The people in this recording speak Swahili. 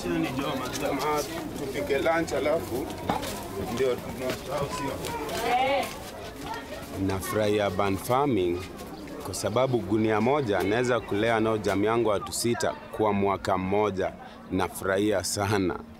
Chini jo jamaa, tupike lunch alafu ndio tunasahau sio. Nafurahia urban farming kwa sababu gunia moja naweza kulea nao jamii yangu watu sita kwa mwaka mmoja. Nafurahia sana.